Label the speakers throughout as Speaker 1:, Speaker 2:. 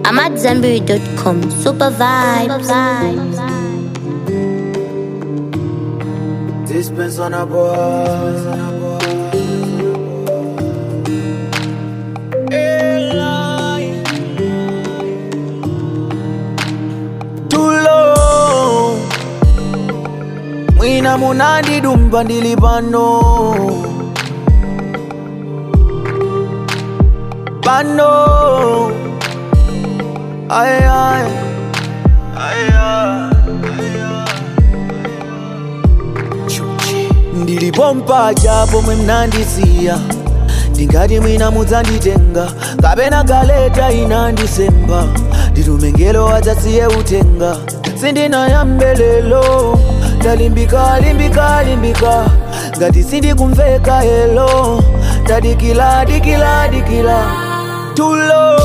Speaker 1: I'm at Zenberry.com. Super vibes.
Speaker 2: Dispense on a boy. Too low. Mwina munandi dumba ndili pano pano ay ay ay ndilipompa japo mwe mnandisiya ndingati mwina mudzanditenga kapena galeta inandisemba nditumengelo adzasiye utenga sindinayambelelo ndalimbika limbika limbika ngati sindikumveka helo ndadikila dikila dikila tulo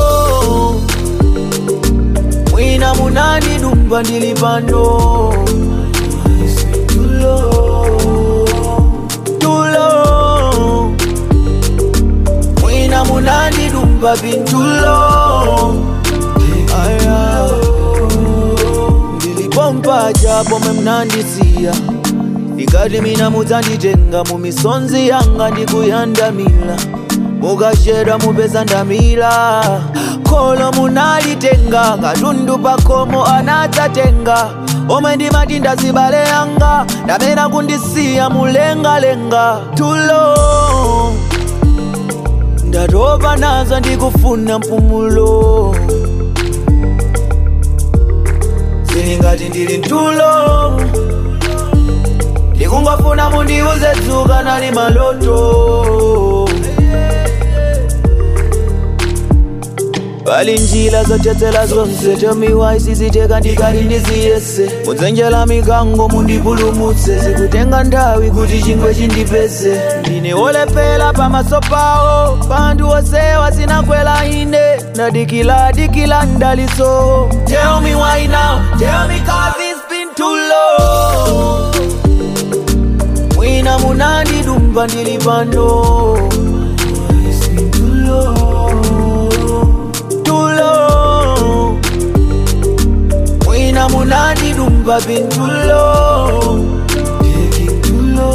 Speaker 2: mwina munandidumba ndili pano tulo tulo mwina munandidumba pintulo aya ndilipompa japo mwe mnandisiya ndikati mina mudzanditenga mumisonzi yanga ndikuyandamila mukachedwa mupeza ndamila kholo munalitenga katundu pakomo anadzatenga omwe ndimati ndazibale yanga ndamena kundisiya mulengalenga tulo ndatopa nazo ndikufuna mpumulo zilingati ndili ntulo ndikungofuna mundiuze dzuka nali maloto pali njira zochedzera zonse tomiwa isiziteka ndikati ndiziyese mudzenjera mikango mundipulumutse zikutenga nthawi kuti chingwe chindipeze ndine wolephera pamaso pawo panthu osewa sinakwela ine ndadikila dikila ndaliso tell me why now tell me cause it's been too long mwina munandidumba ndili pano tulo tulo mwina munandidumba pintulo tulo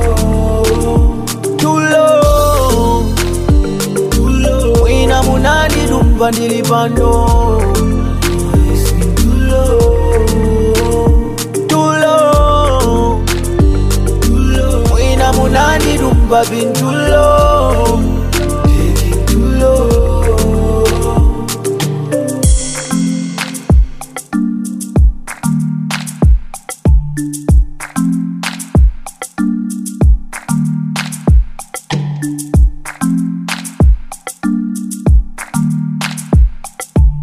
Speaker 2: tulo tulo mwina munandidumba ndili pano tulo tulo mwina munandidumba pintulo tulo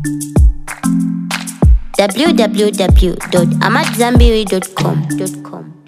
Speaker 1: www.amatzambiri.com.